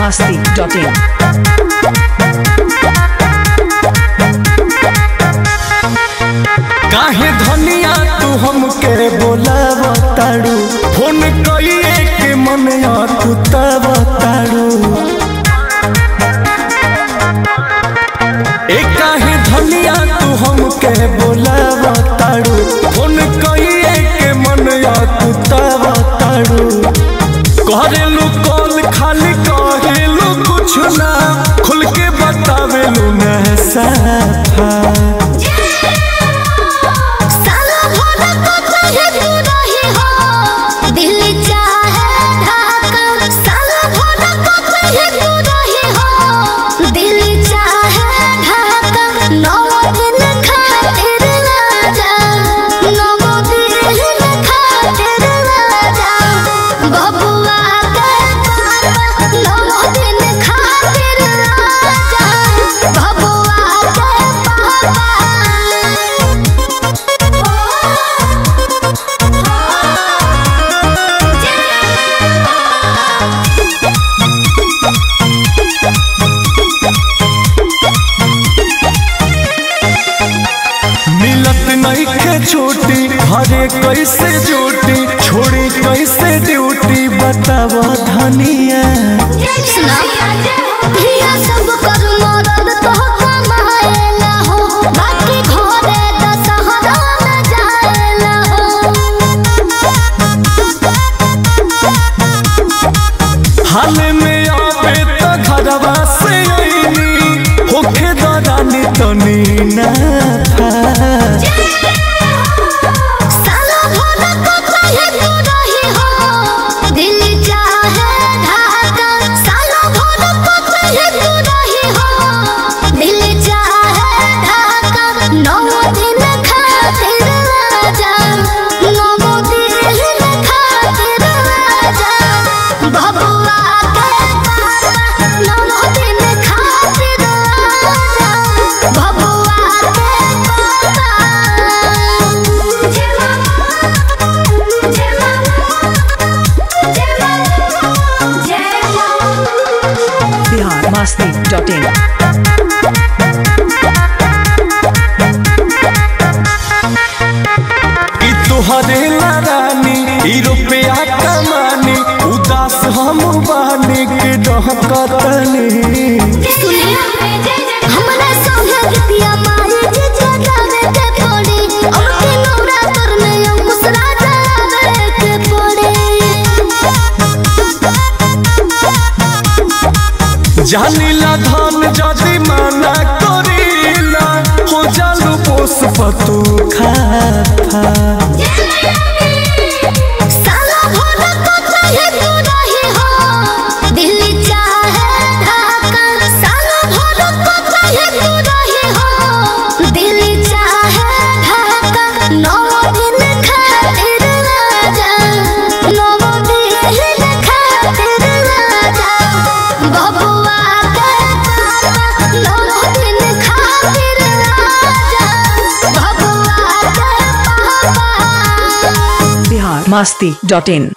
masti.in. काहे धनिया तू हमके बोलाव तारू फोन कइए के मनया तू तब तारू ए काहे धनिया तू हमके बोलाव तारू फोन कइए के मनया तू तब तारू करेलू कॉल खाली कहेलू कुछ ना खुल के बतावेलू ना साफा साला भोला को चाहे तू रही हो दिल चाहे ढाका साला भोला को चाहे तू रही हो दिल चाहे ढाका नौ दिन खातिर राजा नौ दिन खातिर राजा बबुआ के पापा नौ दिन खातिर राजा बबुआ के पापा मिलत नहीं के छूटी घरे कैसे जूटी छोड़ी कैसे ड्यूटी बताव धनिया सुना प्रिया सब कर मरद तो कमाएला हो बाकी घरे दशहरा में जाएला हाल में आवे तो घरवा से अइनी होखे दरानी तनी ना था साला भोला को चाहे तू रही हो दिल चाहे ढाका साला भोला को चाहे तू रही हो दिल चाहे ढाका नौ दिन खातिर राजा नौ दिन खातिर राजा बबुआ के पापा नौ दिन खातिर राजा बबुआ के पापा जय मामा जय मामा जय मामा जय मामा Bihar masti.in. ई तुहरे ला रानी ई रुपया कमानी उदास हम बानी के डहकतनी हमरा संगे गीतिया माई जे जगावे के पड़े हमके नवरात्र में अंकुश राजा आवे के पड़े जानिला धन जदि माना करीला हो जालू पोस पतू खाफा साला भोला को चाहे तू रही हो दिल चाहे ढाका साला भोला को चाहे तू रही हो दिल चाहे ढाका नौ दिन खातिर राजा नौ दिन खातिर राजा बबुआ के पापा नौ दिन खातिर राजा बबुआ के पापा Bihar masti.in.